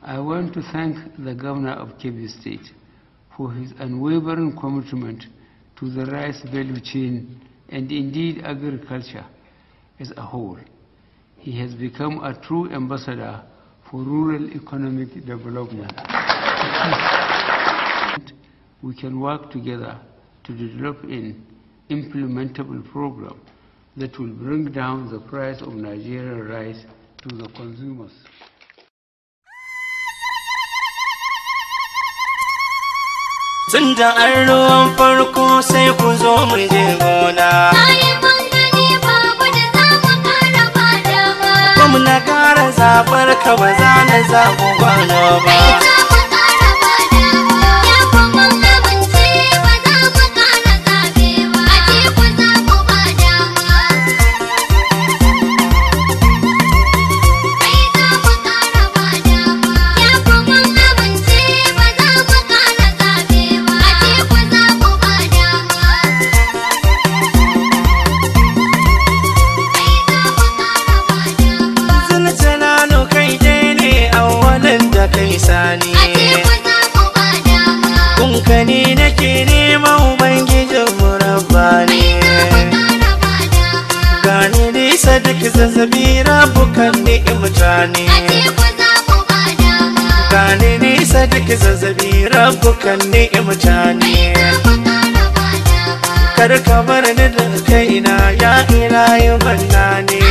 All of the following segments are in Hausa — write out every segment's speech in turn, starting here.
I want to thank the governor of Kebbi State for his unwavering commitment to the rice value chain and indeed agriculture as a whole. He has become a true ambassador for rural economic development. we can work together to develop an implementable program that will bring down the price of Nigerian rice to the consumers. Tun da an ruwan farko sai ku zo mu je gona. Gwamna ƙara zaɓar ka ba za na zaɓu gwano ba. sani kunkani nake nema ubangijin murabba ne gani nisa duk zazzabi rabukan ni'imta ne gani nisa duk zazzabi rabukan ni'imta ne kar ka bar ni da kaina ya ilahi banna ne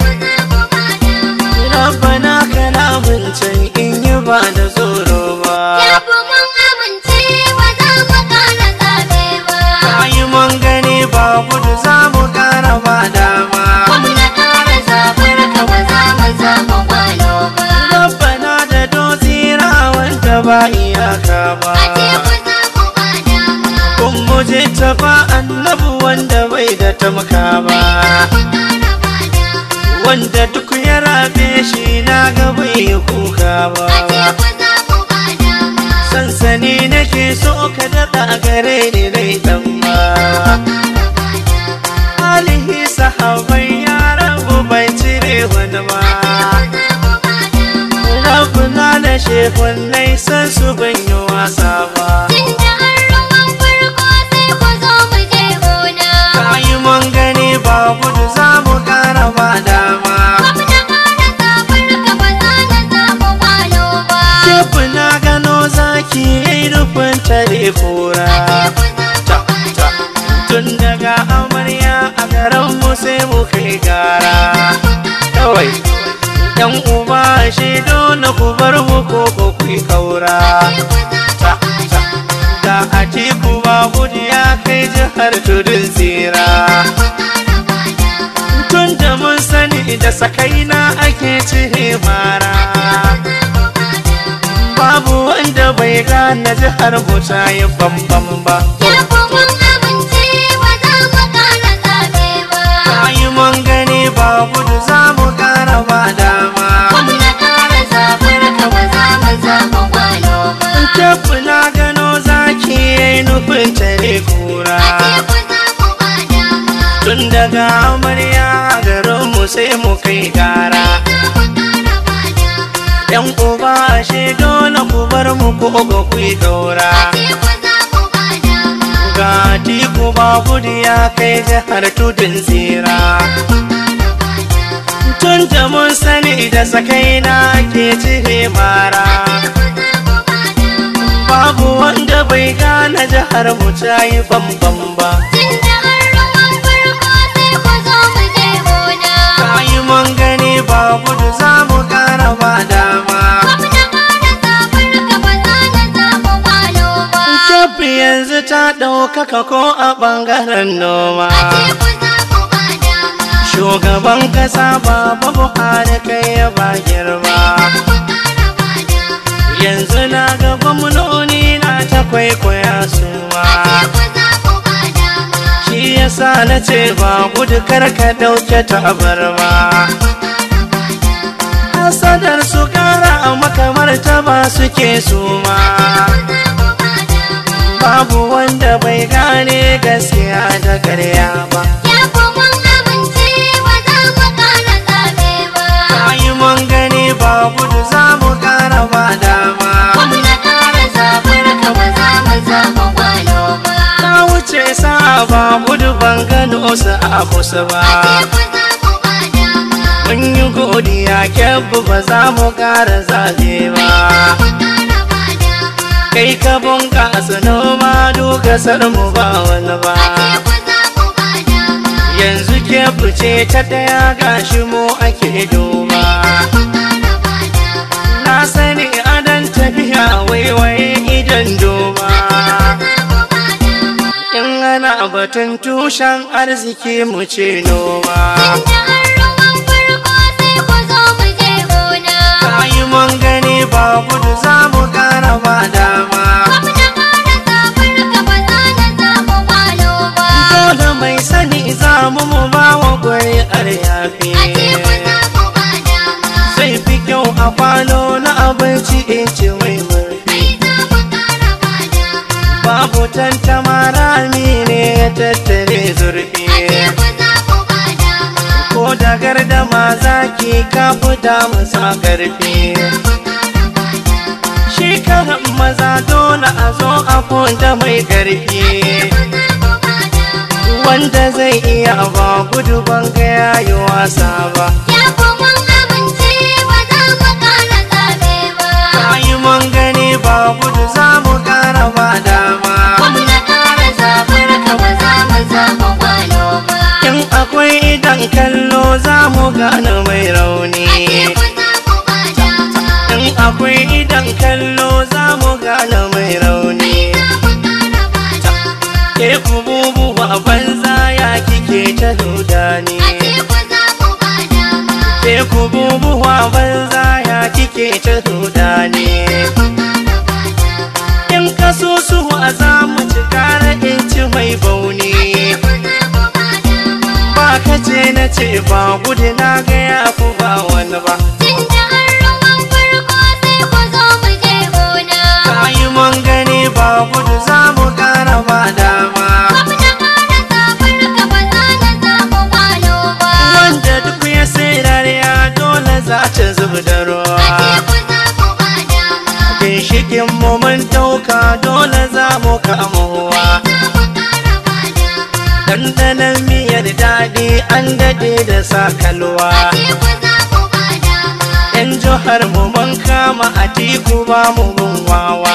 rabbana kana can in yi ba da tsoro ba Yafi mun amince ba za mu ƙara zaɓe ba. Kayi mun gani ba gudu za mu kara ba dama Gwamna ƙara zaɓar ka ba za mu zaɓa gwalo ba. rabbana da dozira wanda ba iyaka ba A teku za mu ba dama. kun muje ta ba annabu wanda bai da tamka ba Za mu ƙara ba dama. wanda duk ya rabe shi na ga bai kuka ba A teku za mu ba dama. sansani nake so ka daɗa gare ni dai dan ba Ƙara ba dama. alihi sahabai ya rabu bai cire wani ba Za mu ba dama. rabuna da shekun san su ban yi wasa ba Tunda an ruwan farko sai ku zo mu je gona. kayi mun gani ba gudu za mu kara ba dama Gwamna ƙara zaɓar ka ba za na zaɓa gwalo ba. Shefu na gano zaki yayi rufin tare kura Ta, ta. tun daga amarya a garin mu sai mu kai gara kawai yan uba shi dole ku bar mu ko ko ku yi kaura ta, ta. da a ku ba gudu ya kai jihar tudun tsira tun da mun sani da sakaina ake cire mara babu wanda bai gane jihar mu ta yi bambam ba kayi mun gani ba gudu za mu kara ba dama Kefu na gano zaki yayi nufin tare kura Tun daga amarya garin mu sai mu kai gara Yan uba ashe dole ku bar mu ko ga ku yi daura Ga tiku ba gudu ya kai jihar tudun tsira Tun da mun sani da sakaina ke cire mara Babu wanda bai gane jihar mu ta yi bambam ba Kayi mun gani ba gudu za mu kara ba dama Kebbi yanzu ta ɗaukaka ko a ɓangaren noma Shugaban ƙasa baba Buhari kai ya ba girma Yanzu na ga gwamnoni na ta kwaikwaya suma Shi yasa na ce ba gudu karka ɗauke tabarma Hasadar su kara a makamar ta ba suke suma Babu wanda bai gane gaskiya da ƙarya ba Kayi mun gani ba gudu za mu kara ba da so su a kusa ba Atiku za mu ba dama. mun yi godiya kyabbu ba za mu ƙara zaɓe ba Ƙara ba dama. kai ka bunƙasa noma kasar mu ba wani ba Atiku za mu ba dama. yanzu ke fice ta ɗaya gashi mu ake duba Ƙara ba dama. na sani adan tafiya waiwaye idan duba in ana batun tushen arziki mu ce noma kayi mun gani ba gudu za mu ƙara ba dama dole mai sani za mu mu ba wa ƙuri'ar yafi zai fi kyau a kwano na abinci in ci mai murfi babu tantama rami ne ya tattare zurfi ko da gardama zaki ka fita masa karfi shi karan maza dole a zo a da mai karfi wanda zai iya ba gudu ban ga yayi wasa ba kayi mun gani ba gudu za mu kara ba dama in akwai idan kallo za mu gane mai rauni in akwai idan kallo za mu gane mai rauni ke kububu a banza ya kike ta dudani ke kububu a banza ya kike ta dudani in kasusuwa za mu ci kara in ci mai bauni ba ka ce na ce ba gudu na ga ya fi ba wani ba kayi mun gani ba gudu za mu kara ba dama wanda duk ya sai rariya dole za ta zubi da ruwa ginshikin mu mun dauka dole za mu kamuwa dandanan miyar daɗi an dade da sakalwa yan jihar mu mun kama a tiku ba mu mun wawa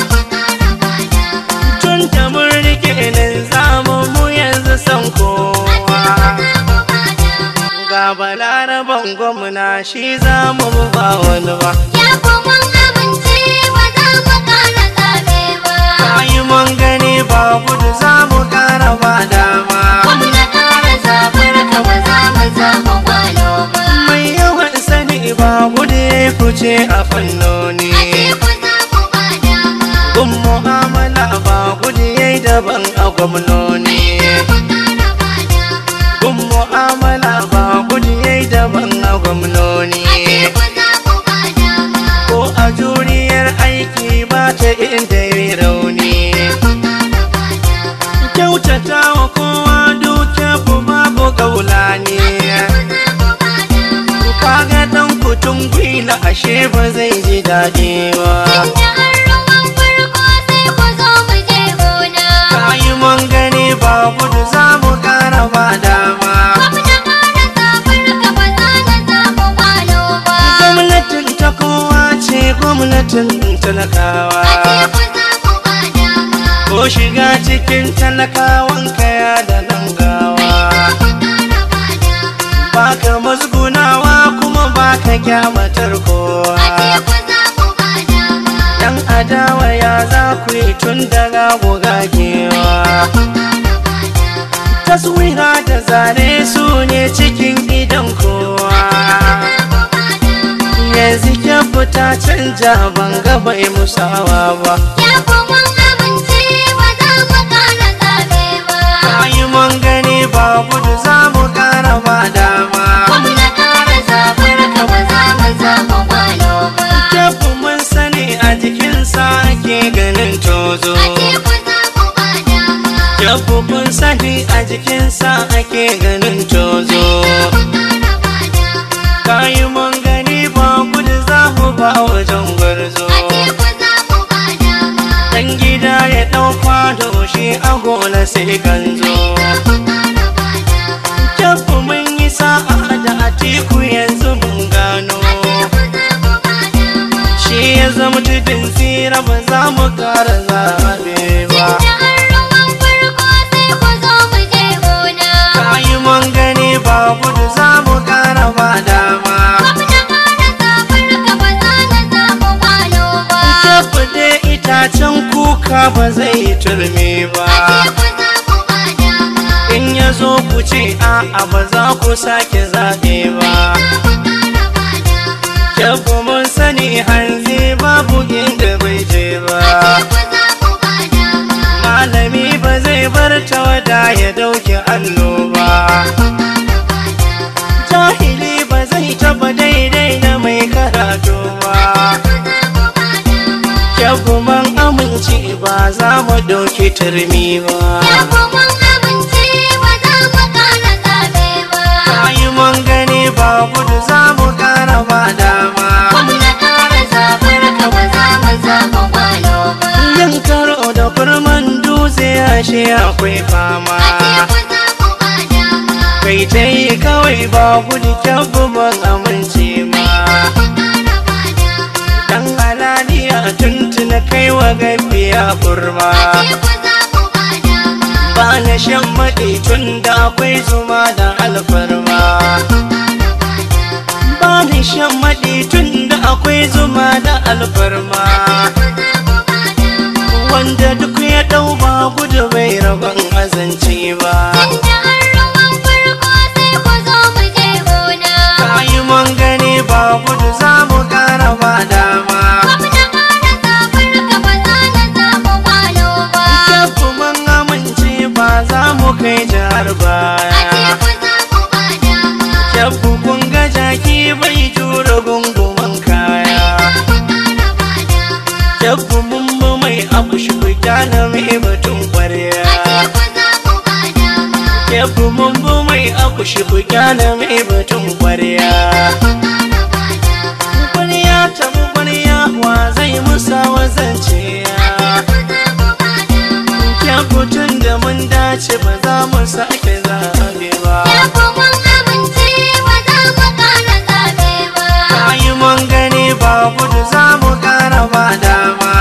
tun da mun rike nan zamu mu yanzu san kowa ga balaraban gwamna shi za mu ba wani ba kayi mun gani ba gudu za mu kara ba dama mai yawan sani ba gudu ya fice a fannoni gun mu'amala ba gudu ya yi daban a gwamnoni gun mu'amala ba gudu ya yi daban a gwamnoni ko a juriyar aiki ba ta inda ya yi rauni kyautata wa kowa duke ku babu gaulani kaga dan kutun gwila ashe ba zai ji daɗi ba kayi mun gani ba gudu za mu ƙara ba dama gwamnatin ta kowa ce gwamnatin talakawa ko shiga cikin talakawan kaya da nan gawa baka musgunawa kuma baka kyamatar kowa dan adawa ya za ku yi tun daga gogagewa taswira da zane su ne cikin idan kowa yanzu ke fita canja ban ga bai musawa ba kayi mun gani ba gudu za mu kara ba dama Kyafu mun sani a jikinsa ake ganin tozo Kyafu mun sani a jikinsa ake ganin tozo Kayi mun gani ba gudu za mu ba wajen gwarzo Dan gida ya ɗau kwado shi a gola sai kan zo zama tudun tsira ba za mu kara zaɓe ba Tunda an ruwan farko sai ku zo mu je gona. kayi mun gani ba gudu za mu kara ba dama Gwamna ƙara zaɓar ka ba za na zaɓi walo ba. Tabbade itacen kuka ba zai yi turmi ba Ashe ku zaɓi ba dama. in ya zo ku ce a'a ba za ku sake zaɓe ba Ƙara ba dama. Yabba mun sani hanzi babu inda bai je ba Ashe ku zaɓi ba dama. malami ba zai bar tawada ya dauki allo ba Ƙara ba dama. jahili ba zai taba daidai da mai karatu ba Ku zaɓi ba dama. Yabba mun amince ba za mu dauki turmi ba Yabo mun amince ba za mu ƙara zaɓe ba. Kayi mun gani ba gudu za mu kara ba dama Gwamna ƙara zaɓar ka ba za mu zaɓi walo ba. Yin karo da kurman dutse ashe akwai fama Ashe ku zaɓi ba dama. Kai ta yi kawai ba gudu kyabbu ban amince ma Ƙara ba dama. Dan halaliya tuntuna kai wa gafiya kurma Ashe ku zaɓi ba dama. Ba na shan maɗi tun da akwai zuma da alfarma Ƙara ba dama. Ba na shan maɗi tun da akwai zuma da alfarma Ku zaɓi ba dama. Wanda duk ya ɗau ba gudu bai rabon azanci ba Tunda an ruwan farko sai ku zo mu je gona. Kayi mun gani ba gudu za mu ƙara ba dama Gwamna ƙara zaɓar ka ba za na zaɓi walo ba. Tafi mun amince ba za mu kai jihar Ashe baya ku zaɓi ba dama. Tafi kun ga jaki bai jure gunguman kaya Ƙara ba dama. Tafi mun bi mai abu shi fita na mai batun kwarya Ashe ku zaɓi ba dama. Tafi mun bi mai abu shi fita na mai batun kwarya Ƙara ba dama. Kwarya tafi kwarya wa zai musa wazance ya Ku zaɓi ba dama. Kyakutun da mun dace ba za mu sake zaɓe ba Yabo mun amince ba za mu ƙara zaɓe ba. Kayi mun gani ba gudu za mu ƙara ba dama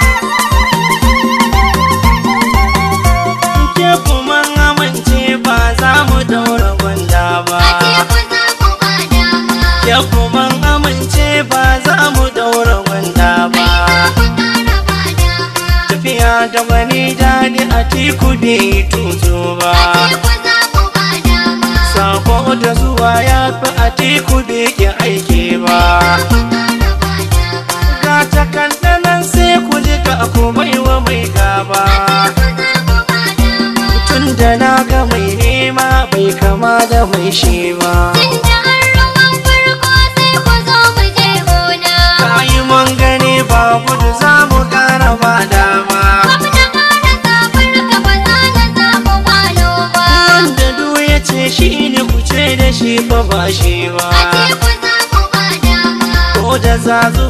Ke kuma amince ba za mu daura gwanda ba Ashe ku zaɓi ba dama. Ke kuma amince ba za mu daura gwanda ba Ƙara ba dama. Tafiya da wani daɗi a tiku bai tuzo ba Ashe ku zaɓi ba dama. Sako da zuwa ya fi a tiku bai ki aiki ba Ƙara ba dama. Ga takandanan sai ku ji ka ku baiwa mai gaba Ku zaɓi ba dama. Tun da na ga mai nema bai kama da mai shi ba Tunda an ruwan farko sai ku zo mu je gona. Kayi mun gani ba gudu za mu kara ba dama Gwamna ƙara zaɓar ka ba za na zaɓi walo ba. Wanda du ya ce shi ne ku ce da shi fa ba shi ba Ashe ku zaɓi ba dama. Ko da zazu